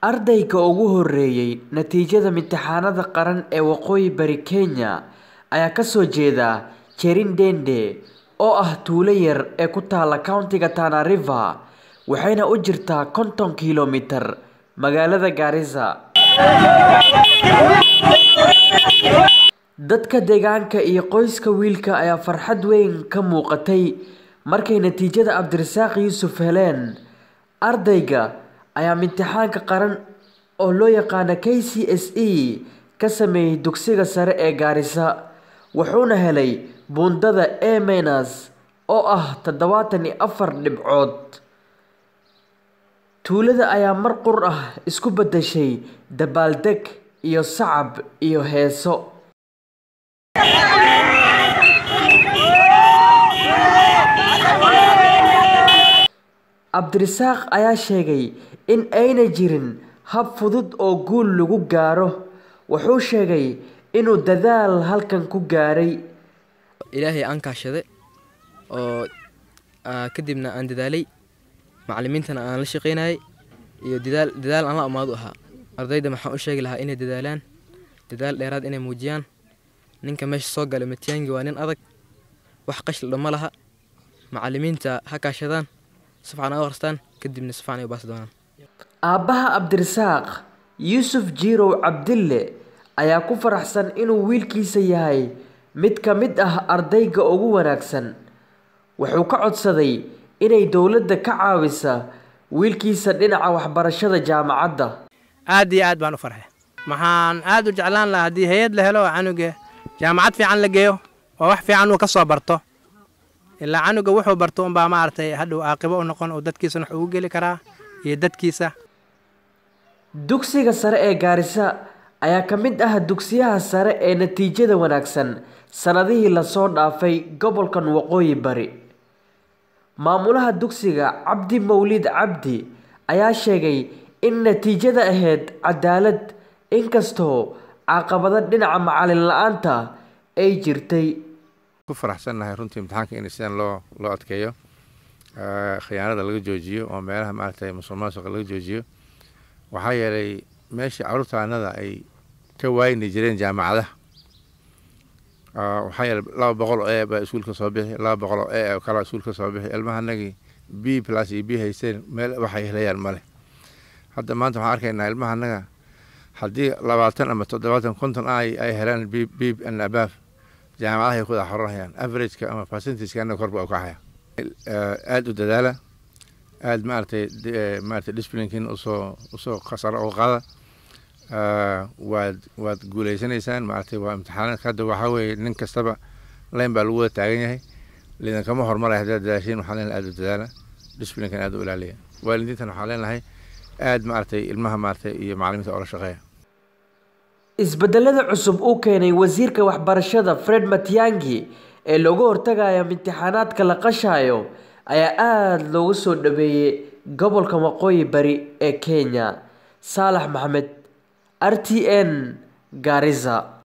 Ardayga ugu horreeyay natiijada imtixaanada qaran ee Waqooyi Bari Kenya ayaa ka soo jeeda Cherindende oo ah tuulo yar oo ku taalla County-ga Tana River waxayna u jirtaa konton kiiloomitir magaalada Garissa. Dadka deegaanka iyo qoyska wiilka ayaa farxad weyn ka muuqatay markay natiijada Cabdirasaaq Yuusuf heleen. Ardayga ayaa imtixaanka qaran oo loo yaqaan KCSE ka sameeyay dugsiga sare ee Garissa, wuxuuna helay buundada A- oo ah tadhawatan iyo afar dhibcood. Tuulada ayaa mar qura ah isu beddeshay dabaaldeg iyo sacab iyo heeso. Cabdirasaaq ayaa sheegay in aanay jirin hab fudud oo guul lagu gaaro. Wuxuu sheegay inuu dadaal halkan ku gaaray. ilaahay aan kaashaday oo kadibna aan dadaalay macalimiintana aan la shaqaynayay iyo dadaal dadaal aan la amaado ahaa ardayda maxaan u sheegi lahaa inay dadaalaan dadaal dheeraad inay muujiyaan ninka meesha soo gala Matiang'i waa nin adag wax qashil dhama laha macalimiinta ha kaashadaan si fiican u akhristaan kadibna si fiican ay u baasi doonaan Aabbaha Cabdirasaaq Yuusuf Jirow Cabdille ayaa ku faraxsan inuu wiilkiisa yahay mid ka mid ah ardayga ugu wanaagsan. Wuxuu ka codsaday inay dowladda ka caawisa wiilkiisa dhinaca waxbarashada jaamacadda. aad iyo aad baan u farxay waxaan aad u jeclaan lahaa haddii hay-ad la helo oo canuga jaamacad fiican la geeyo oo wax fiican uu ka soo barto ilaa canuga wuxuu barto unbaa maaragtay hadhow caaqibo u noqon oo dadkiisana wax ugu geli karaa iyo dadkiisa Dugsiga sare ee Garissa ayaa ka mid ah dugsiyaha sare ee natiijada wanaagsan sanadihii la soo dhaafay gobolkan Waqooyi Bari. Maamulaha dugsiga Cabdi Mawlid Cabdi ayaa sheegay in natiijada ahayd cadaalad inkastoo caqabado dhinaca macalin la'aanta ay jirtay. ku faraxsannahay runtii imtixaanka in sidan loo loo adkeeyo Eh, khiyaanada laga joojiyo oo meelaha maaragtay musuqmaasuqa laga joojiyo waxaa yeelay meeshii carruurtaanada ay ka waayni jireen jaamacadaha Ah, waxaa yeelay laba boqol oo e baa iskuulka soo bixi laba boqol oo e oo kalaa iskuulka soo bixi ilmahanagii b plus iyo b haysteen meel waxay helayaan male hadda maanta waxaan arkaynaa ilmahanaga haddii labaatan ama toddobaatan konton ay ay helaan b b and above jaamacadahay ku wada xoranayaan averageka ama percentageka anaga korba u kacaya aada u dadaala aada maaragtay di- eh, maaragtay disciplinkin usoo usoo khasaro oo qaada Ah, waad waad guuleysanaysaan maaragtay waa imtixaanaadka hadda waxaa weeye nin kastaba line baa lagu wada taagan yahay lidankama hormaraya haddaad dadaashiin waxaan leenahay aada u dadaala disciplinkan aada u ilaaliya waalidiintan waxaan leenahay aada maaragtay ilmaha maaragtay iyo macalimiinta oola shaqeeya Isbedelada cusub uu keenay wasiirka waxbarashada Fred Matiang'i ee looga hortagayo imtixaanaadka la qashayo ayaa aad loogu soo dhaweeyay gobolka Waqooyi Bari ee Kenya. Saalax Maxamed, RTN, Garissa.